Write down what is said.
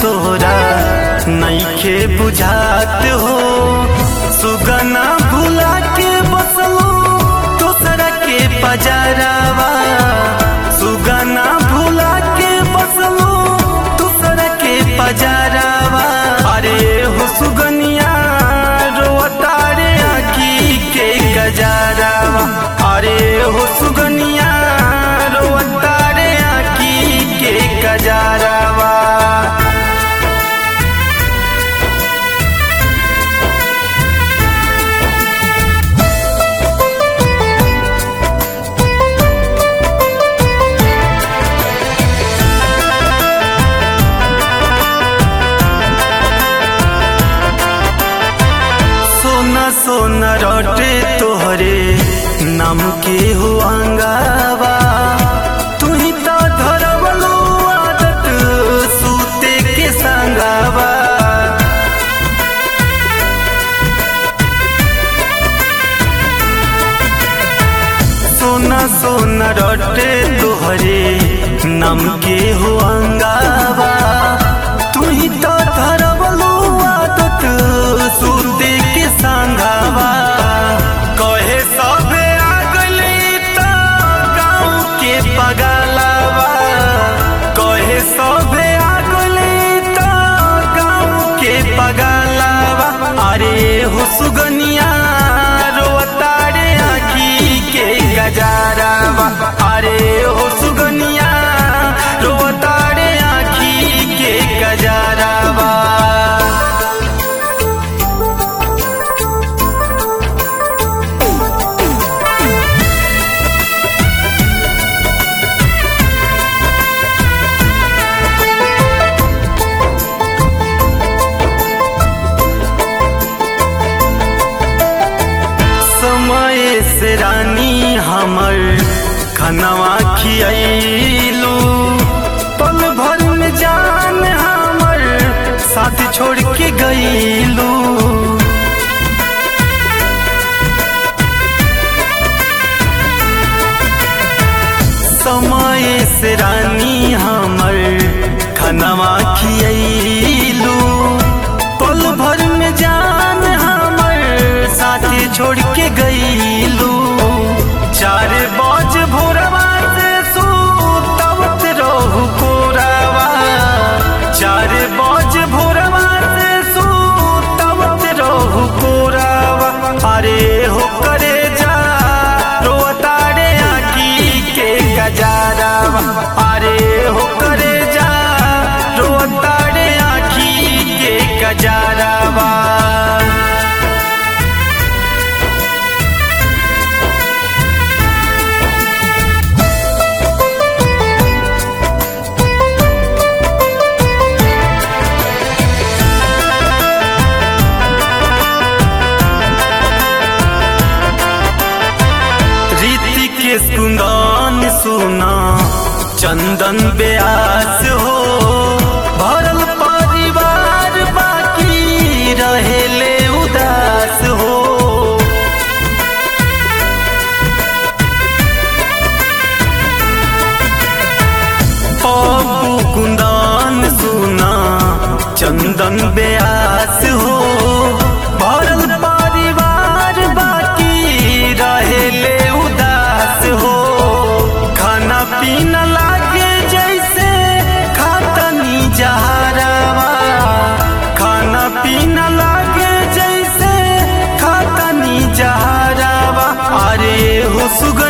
तोरा नईखे बुझात हो सुगना भुला के बसलो दोसरा के पजरावा सुगना भुला के बसलो दोसरा के पजरावा अरे हो सुगनिया रोता रे आखी के गजरावा अरे हो सुगनिया रोता रे आखी के गजरावा सोना सोना रोटे तोहरे नाम के हो अंगावा तू ही तो धरवलो आदत सूते के संगावा सोना सोना रोटे तोहरे नाम के हो अंगावा तू ही तो धरवलो आदत सूते के संगावा कहे सबे आ गइली त गाँव के पगलावा कहे सबे आ गइली त गाँव के पगलावा अरे हो सुगनिया रोता रे आखी के गजरावा अरे हो सुगनिया रोता रे आखी के गजरावा समय से रानी हमर खनवा खियाइलू पल भर में जान हमर साथ छोड़ के गईलू समय से रानी हमर खनवा खियाइलू पल भर में जान हमर साथी छोड़ के गईलू चार बज भोरवा से सुतवत रहू कोरावा चार बज भोरवा से सुतवत रहू कोरावा अरे हो करे जा रोता रे आखी के गजरावा अरे हो करे जा रोता रे आखी के गजरावा रीति के सुंदन सुना चंदन ब्यास हो भरल परिवार बाकी रहेले उदास हो पप्पू कुंदन सुना चंदन ब्यास हो भरल परिवार बाकी रहेले उदास हो खाना पीना लागे जैसे खातनी जहरावा खाना पीना लागे जैसे खातनी जहरावा अरे हो सुग